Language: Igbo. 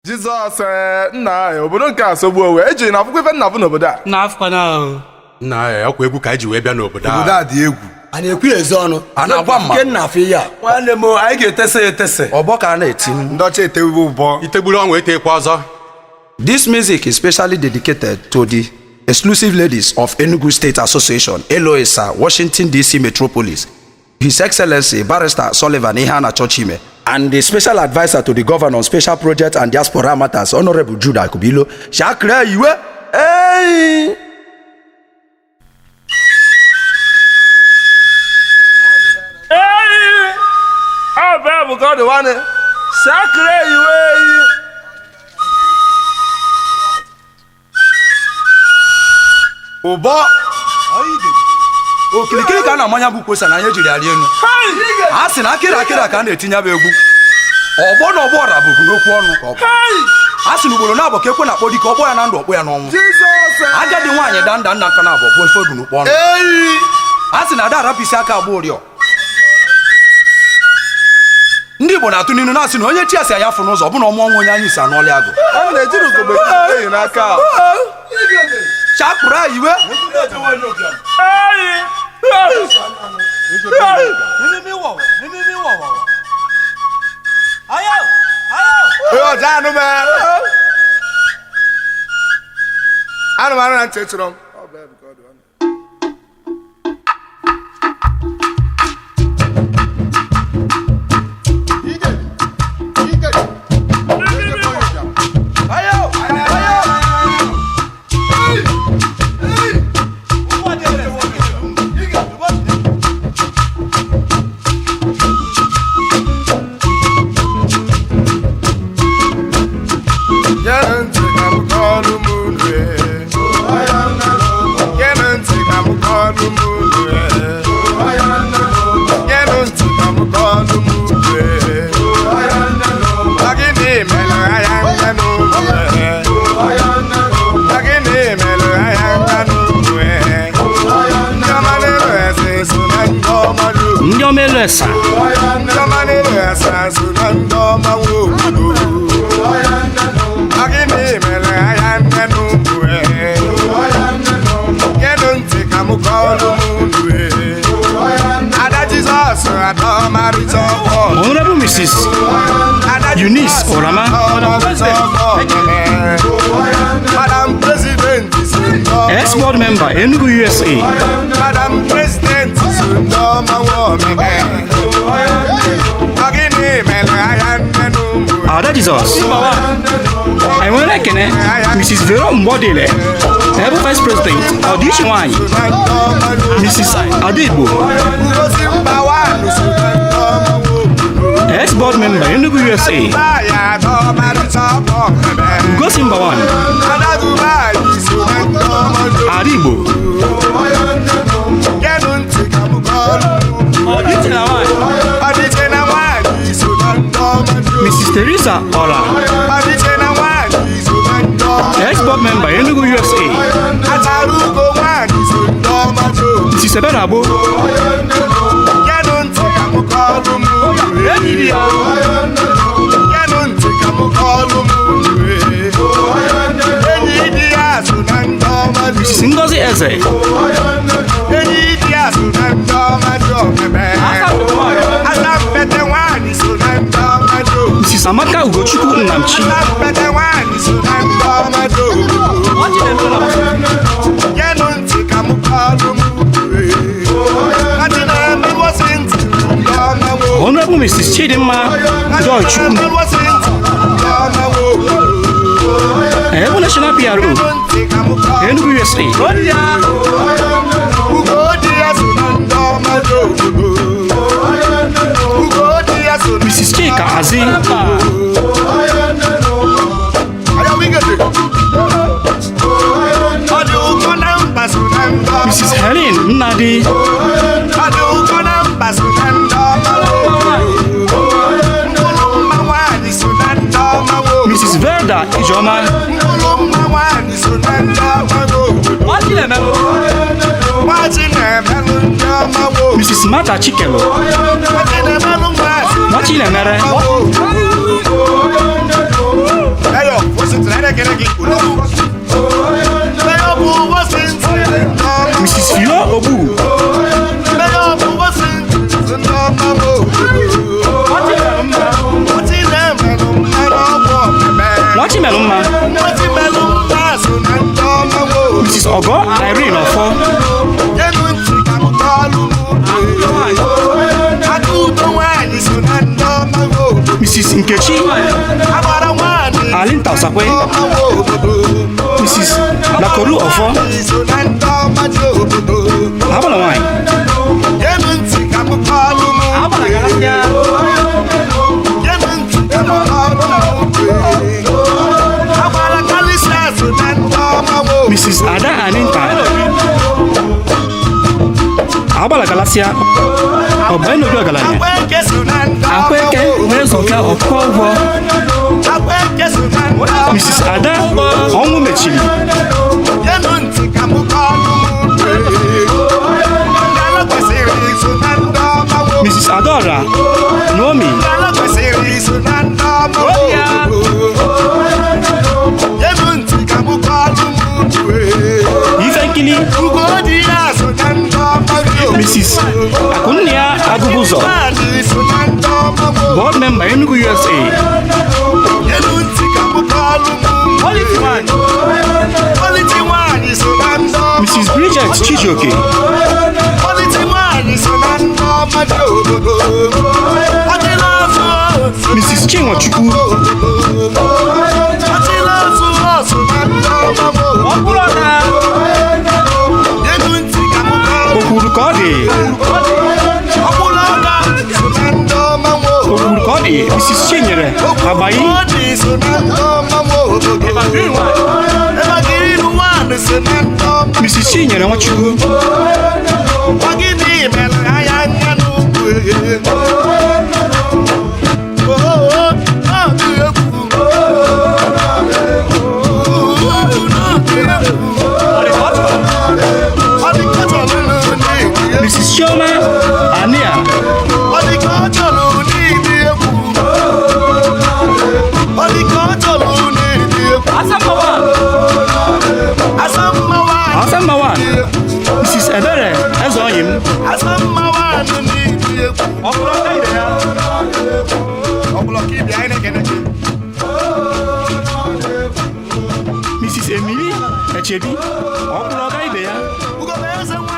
jizọs ee, nna anyị obodo nke a sogbuo wee eji na akwụkwọ ife nna bụ n'obodo a n'afọkwana ahụ nna ya ọkwa egwu ka anyị ji wee bịa n'obodo obodo a a dị egwu a na-ekwu ya ezi ọnụ A na-agwa mma. nke nna afọ ihe a nwanne m anyị ga-etesa ya etesa ọgbọ ka a na-eti ndị ọcha etewe ụbọ itegburu ọnwa etekwa ọzọ This music is specially dedicated to the exclusive ladies of Enugu State Association, Eloisa, Washington, D.C. Metropolis, His Excellency Barrister Sullivan Ihana Chochime, and the special advisor to the governor on special project and diaspora matters, Honorable Judah Kubilo. Shakra Iwe. Hey! eyi ọ bụ bụ ka ọ dị nwanne sakere iwe eyi ụbọ okirikiri ka a na-amanya bụ kwosa na anyị ejiri arị enu a sị na akịrị akịrị ka a na-etinye bụ egwu ọgbọ na ọgbọ ọra bụbu n'okwu ọnụ ka ọ bụ a sị na ugboro na-abọ ka ekwe na-akpọ dike ọgbọ ya na ndụ ọkpọ ya n'ọnwụ jizọs agadi nwaanyị da nda nna nka na abụọ bụ ofe odu n'ukpo ọnụ eyi a sị na ada arapụisi aka agba ụrịọ ndị igbo na-atụ n'ilu na-asị na onye chi asị ya fụ n'ụzọ ọ bụ na ọmụ ọnwụ onye anyị si anụọlị agụ ọ na-ejiri ugogbe eyi n'aka a. chakpụrụ anyị iwe eyi onye ọja anụ m anụ m anụ na ntị chụrụ m Ọ bụ ebe ka ọ dị nwanne. Geenụ ntị ka m kọọlụ m unu ee. Geenụ ntị ka m kọọlụ m unu ee. Geenụ ntị ka m kọọlụ m unu ee. Ọ gịnị mere anya nga n'ụlọ ee? Ọ gịnị mere anya nga n'ụlọ ee? Ndị ọma n'elu eze so na ndị ọma n'obodo. ndị omelu esa Ndị ọma n'elu eze so na ndị ọma nwe obodo. Ọ gịnị mere anya nne n'ugwu ee? Geenụ ntị ka m kọọlụ m unu ee. Ada Jizọs ada ọmarịcha ọkọ. honorable mrs Ada Eunice Jizọs Orama. ada ọmarịcha ọkọ. Madam President so ndị ọma ex board member enugu usa Madam President so ndị ọma nwe omege. Ọ gịnị mere anya nne n'ugwu ada jizọs anyị nwere ekene mrs vero mgbodile ebe vice president ọdịiche nwanyị na ndị ọma n'obodo. mrs ada igbo Ngozi mba nwaanyị so na ndị ọma nwe obodo. ex board member enugu usa Dubai ada ọmarịcha ọkọ omege. gosi mba nwanyị Ada Dubai so na ndị ọma n'obodo. ada igbo Geenụ ntị ka m kọọlụ unu. ọdịiche na nwanyị Ọdịche na nwaanyị so na ndị ọma n'obodo. mrs teresa ọra Ọdịche na nwaanyị so na ndị ọma ex board member enugu usa Achara ugo nwaanyị so ndị ọma n'obodo. mrs ebere agbo Geenụ ntị ka m kọọlụ m unu. Geenụ ntị ka m kọọlụ m unu. Enyi di ya so na ndị ọma mrs n'obodo. ngozi eze Enyi di ya so na ndị ọma n'obodo. Asa mpete nwaanyị so na ndị ọma n'obodo. mrs amaka ugochukwu nnamchi Asa mpete nwaanyị so na ndị ọma n'obodo. Geenụ ntị ka m kọọlụ m unu. Adị na-emewosi ntị ndị ọma nwe honorable mrs chidimma joy chukwu ebe national pro enugu usa mrs chika azi mrs helen nnadi mrs verda ijeoma mrs martha chikelo nwachinemere na-ekele gị Mayor bụ Washington ọma mrs fio ogbu Mayor bụ Washington ọma m Ọchị na-emelụ mmanụ ọgwụ ọmeme nwachi melụ mma Ọchị melụ mma so na ndị ọma m mrs ọgọ irene ọfọ Nyenu ntị ka m kọọlụ m Aka udo nwaanyị so na ndị ọma m mrs nkechi Agbara nwaanyị alinta ọsakwe ọma m obodo mrs lakoru ọfọ so na ndị ọma dị obodo agbala nwanyị Nyenu ntị ka m kọọlụ m Nyenu ntị ka m kọọlụ m Agbara kalịsịa so na ndị ọma m mrs ada aninta agbala galasia ọbụenobi ọgaranya Akweke so na ndị ọma akweke wee zọka ọkụkọ ụgwọ Akweke so na ndị ọma mrs ada ọnwụ mechiri Nyenu ntị ka m kọọlụ m Ngala kwesịrị iso na ndị ọma m mrs adaora naomi Ngala kwesịrị iso na ndị ọma m Nyenu ntị ka m kọọlụ m ife nkili Ugodi ya so na ndị ọma m mrs akụnna agụbụ ụzọ Nwaanyị so na ndị ọma m board member enugu usa Nyenu ntị ka m kọọlụ m Politi nwaanyị so na ndị ọma mrs bridget chijioke Politi nwaanyị so na ndị ọma dị obodo Ọdịla ọzọ mrs chinwachukwu Ọdịla ọzọ so na ndị ọma m Nyenu ntị ka m kọọlụ o kwuru ka ọ dị Ọkwụrụ ọga so na ndị ọma m o kwuru ka ọ dị mrs chinyere agbayi Ọ dị so na ndị ọma m obodo Ebagiri nwaanyị so na ndị ọma mrs chinyere nwachukwu Ọgịnị mere anya anya n'ugwu mrs chioma ania asammawa mrs ebere eze ọyị m mrs emily echebi ọkwụrụ ọga ibe ya Ugomeze nwa